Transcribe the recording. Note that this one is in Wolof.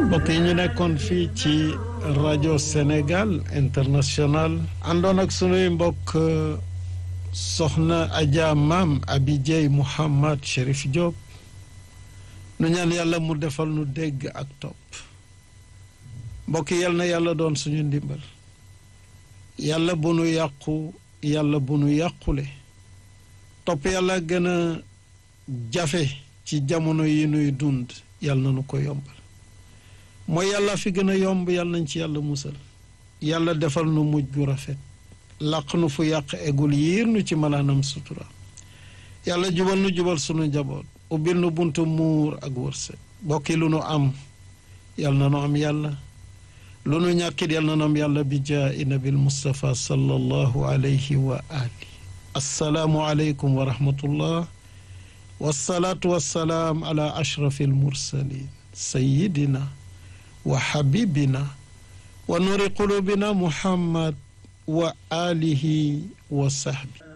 mbokk yi ñu nekkoon fii ci rajo Sénégal international àndoon ak sunuy mbokk soxna Adja Maam Abi Dieye Mouhamad Chérif Diop nu ñaan yàlla mu defal nu dégg ak topp mbokk yal na yàlla doon suñu ndimbal yàlla bu nu yàqu yàlla bu nu yàqule topp yàlla gën a jafe ci jamono yi nuy dund yàlla na nu ko yombal mooy yàlla fi gën a yomb yàlla nañ ci yàlla musal yàlla defal nu mujj gu rafet làq nu fu yàq egul yiir nu ci malaanam sutura yàlla jubal nu jubal sunu njaboot ubbil nu buntu muur ak wërsëg bokki lu nu am yàlla na nu am yàlla lu nu ñàkkit yàlla na nu am yàlla bi jaa'i nabil Mustafa sallallahu alayhi wa ali assalaamu aleykum wa rahmatullah wassalaatu wassalaam ala ashrafi almursalin sayidina wa xabibina wa nuri qulubina muhammad wa alihi wa sahbi